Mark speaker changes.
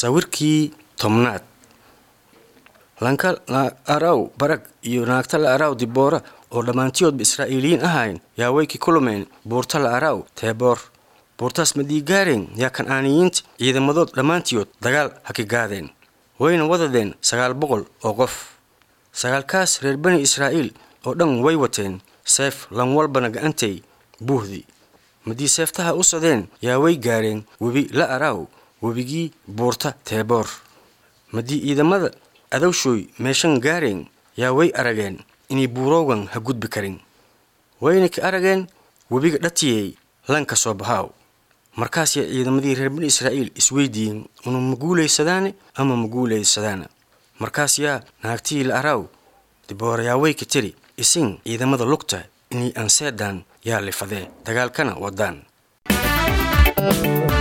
Speaker 1: sawirkii tobnaad lanka la araw barag iyo naagta la araw diboora oo dhammaantiyoodba israa'iiliyiin ahayn yaa waykii kulumeen buurta la araw teeboor buurtaas madiigaareen yaa kan'aaniyiinta ciidamadood dhammaantiyood dagaal ha ka gaadeen wayna wadadeen sagaal boqol oo qof sagaalkaas reer bani israa'iil oo dhan way wateen seef lan walbana ga'antay buuhdii madii seeftaha u sadeen yaa way gaareen webi la araaw webigii buurta teeboor madii ciidamada adowshooy meeshan gaareen yaa way arageen inay buuroogan ha gudbi karin wayna ka arageen webiga dhatiyey lanka soo bahaaw markaas yaa ciidamadii reer bani israa'iil isweydiiyeen unu ma guulaysadaane ama ma guulaysadaana markaas yaa naagtihii la araaw diboora yaa way ka tiri isin ciidamada lugta inay anseedaan yaa lifadee dagaalkana wadaan